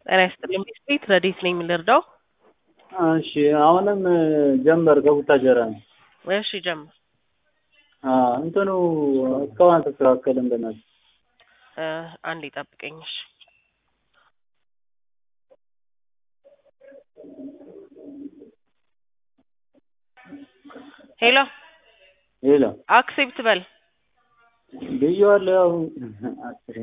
ጤና ይስጥልኝ ቤት ረዴት ነኝ የምንረዳው? እሺ አሁንም ጀንበር ከቡታጀራ ነው። እሺ ጀምር። እንትኑ እስካሁን አልተስተካከለም። በእናትህ እ አንዴ ጠብቀኝ እሺ። ሄሎ ሌላ አክሴፕት በል ብዬዋለሁ። ያው አስሬ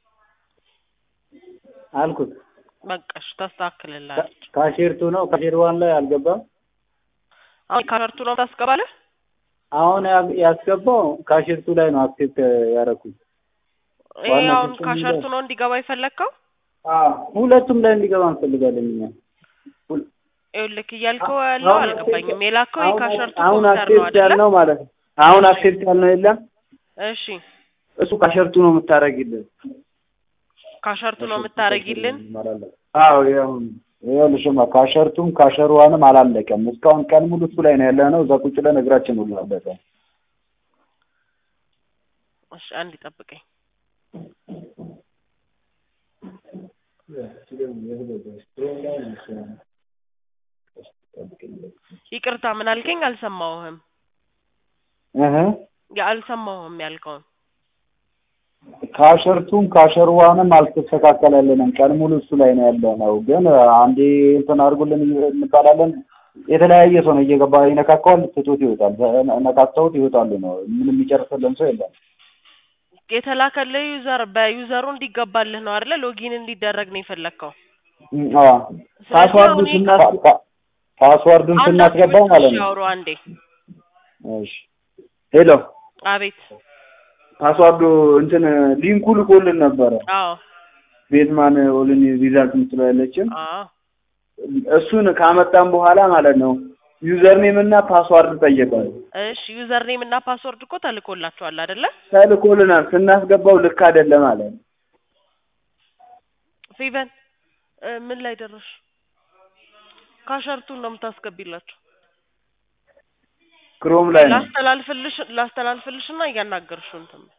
አልኩት። በቃ እሺ ታስተካክልላለች። ካሼርቱ ነው ካሼር ዋን ላይ አልገባም። አሁን ካሸርቱ ነው ታስገባለህ? አሁን ያ- ያስገባው ካሼርቱ ላይ ነው አክሴፕት ያደረኩት። ይሄ ዋና አሁን ሲስተም ካሸርቱ ላይ- ነው እንዲገባ የፈለግከው? ሁለቱም ላይ እንዲገባ እንፈልጋለን እኛ። ይኸውልህ እያልከው ያለው አሁን አልገባኝም። የላከው አሁን- የካሸርቱ አሁን ኮምፒውተር ነው አክሴፕት አይደለ? ያልነው ማለት ነው። አሁን አክሴፕት ያልነው የለም እሺ እሱ ካሸርቱ ነው የምታደርጊልን። ካሸርቱ ነው የምታደርጊልን? አዎ ያው ይኸውልሽማ ካሸርቱም ካሸሯንም አላለቀም። እስካሁን ቀን ሙሉ እሱ ላይ ነው ያለ ነው። እዛ ቁጭ ብለን እግራችን ሁሉ አለቀ። እሺ አንድ ጠብቀኝ። ይቅርታ ምን አልከኝ? አልሰማሁህም። እህ ያ አልሰማሁህም ያልከውን ካሸርቱም ካሸርዋንም አልተስተካከለልንም። ቀን ሙሉ እሱ ላይ ነው ያለ ነው። ግን አንዴ እንትን አድርጉልን እንባላለን። የተለያየ ሰው ነው እየገባ ይነካካዋል፣ ትቶት ይወጣል። ነካክተውት ይወጣሉ ነው። ምንም የሚጨርስልን ሰው የለም። የተላከልህ ዩዘር በዩዘሩ እንዲገባልህ ነው አይደለ? ሎጊን እንዲደረግ ነው የፈለግከው። እም፣ አዎ ፓስዋርዱን አሁን ይሄ ስና ፓ- ፓስዋርዱን አንድ ስናስገባ አክቲቪቲ ማለት ነው። ያውሩ አንዴ። እሺ ሄሎ አቤት። ፓስዋርዱ እንትን ሊንኩ ልኮልን ነበረ። አዎ ቤትማን ኦልን ሪዛልት የምትለው ያለችን አዎ እሱን ካመጣን በኋላ ማለት ነው ዩዘር ኔም እና ፓስዋርድ ጠየቀን። እሺ ዩዘር ኔም እና ፓስወርድ እኮ ተልኮላችኋል አይደለ? ተልኮልናል። ስናስገባው ልክ አይደለም ማለት ነው። ፌቨን እ ምን ላይ ደረሽ? ካሸርቱን ነው የምታስገቢላችሁ። ክሮም ላይ ነው። ላስተላልፍልሽ ላስተላልፍልሽና እያናገርሽው እንትን በይ።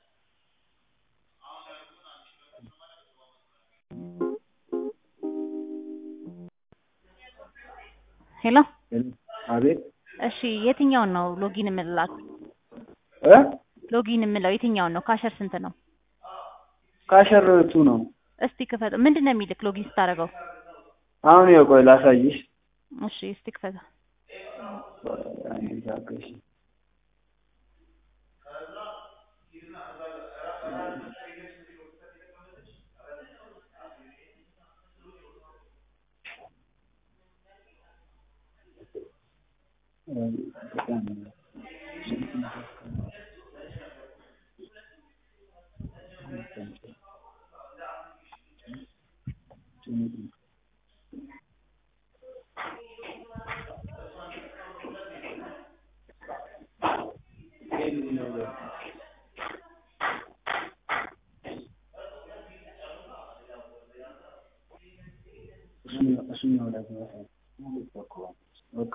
ሄሎ አቤት እሺ፣ የትኛውን ነው ሎጊን የምልላት? እ ሎጊን የምለው የትኛውን ነው? ካሸር ስንት ነው? ካሸርቱ ነው። እስቲ ክፈት። ምንድን ነው የሚልክ ሎጊን ስታደርገው? አሁን ይኸው ቆይ ላሳይሽ። እሺ፣ እስቲ ክፈት። አንዴ ታገሺ። እሱኛው ላይ በቃ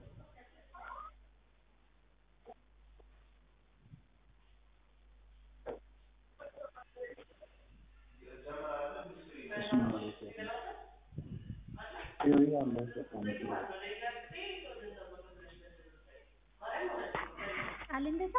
አለ እንደዛ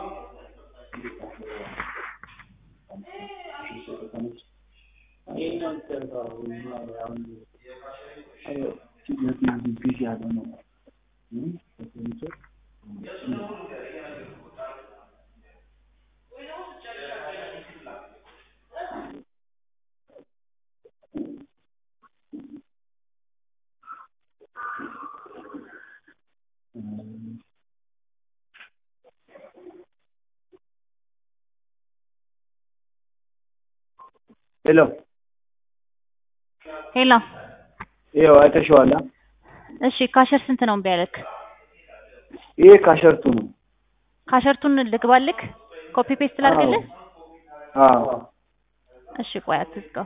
ሄሎ ሄሎ ይኸው አይተሽዋል። አ? እሺ፣ ካሸር ስንት ነው እምቢ ያለክ? ይሄ ካሸርቱ ነው። ካሸርቱን ልግባልክ? ኮፒ ፔስት ላድርግልህ? አዎ እሺ፣ ቆይ አትዝጋው።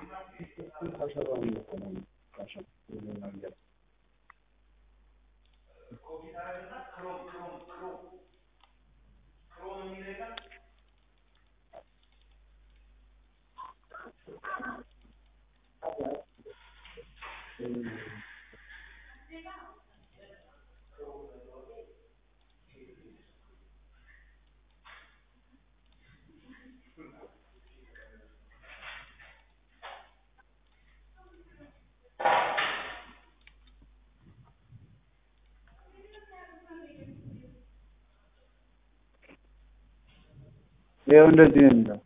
ይኸው እንደዚህ ነው የሚለው።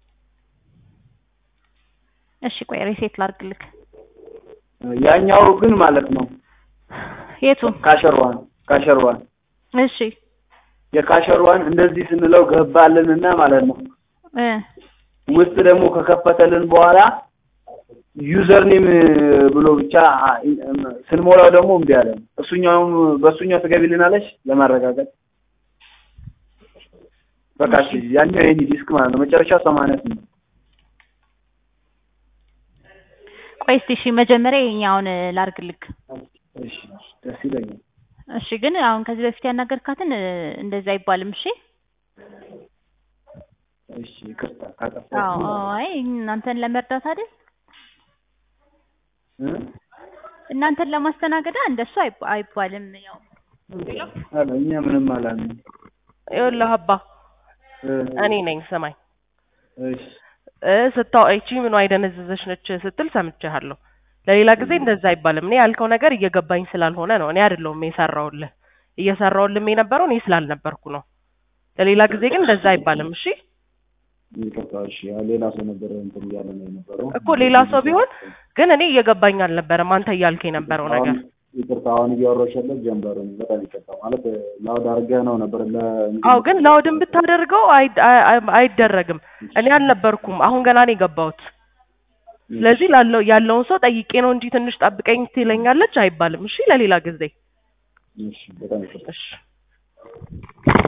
እሺ ቆይ ሪሴት ላድርግልክ። ያኛው ግን ማለት ነው የቱ? ካሸርዋን ካሸርዋን እሺ የካሸርዋን እንደዚህ ስንለው ገባልንና ማለት ነው እ ውስጥ ደግሞ ከከፈተልን በኋላ ዩዘር ኔም ብሎ ብቻ ስንሞላው ደግሞ እምቢ አለን። እሱኛውም በእሱኛው ትገቢልናለች ለማረጋገጥ በቃ እሺ፣ ያኛው የኔ ዲስክ ማለት ነው መጨረሻ ሰማንያ ስምንት ቆይ እስቲ እሺ መጀመሪያ የኛውን ላድርግልክ። እሺ ደስ ይለኛል። እሺ ግን አሁን ከዚህ በፊት ያናገርካትን እ፣ እንደዚህ አይባልም። እሺ እሺ ይቅርታ ካጠፋሁ አዎ አዎ፣ አይ እናንተን ለመርዳት አይደል እ? እናንተን ለማስተናገድ እንደሱ አይባ- አይባልም። ያው ኧረ እኛ ምንም አላልንም። ይኸውልህ አባ እ፣ እኔ ነኝ ስማኝ እሺ እ ስታው እቺ ምኗ አይደነዘዘች ነች ስትል ሰምቼሃለሁ። ለሌላ ጊዜ እንደዛ አይባልም። እኔ ያልከው ነገር እየገባኝ ስላልሆነ ነው። እኔ አይደለሁም የሰራውልህ እየሰራውልህም የነበረው እኔ ስላልነበርኩ ነው። ለሌላ ጊዜ ግን እንደዛ አይባልም። እሺ ይቅርታ። እሺ ያው ሌላ ሰው ነበር እንትን እያለ ነው የነበረው እኮ ሌላ ሰው ቢሆን ግን እኔ እየገባኝ አልነበረም አንተ እያልክ የነበረው ነገር። አሁን ይቅርታ። አሁን እያወራሁሽ ያለው ጀንበሩ ነው። በጣም ይቅርታ ማለት ላውድ አድርገህ ነው ነበር ለ አዎ ግን ላውድን ብታደርገው አይ- አይ- አይደረግም። እኔ አልነበርኩም። አሁን ገና ነው የገባሁት። ስለዚህ ላለው ያለውን ሰው ጠይቄ ነው እንጂ ትንሽ ጠብቀኝ ትለኛለች አይባልም። እሺ ለሌላ ጊዜ እሺ በጣም ይቅርታ። እሺ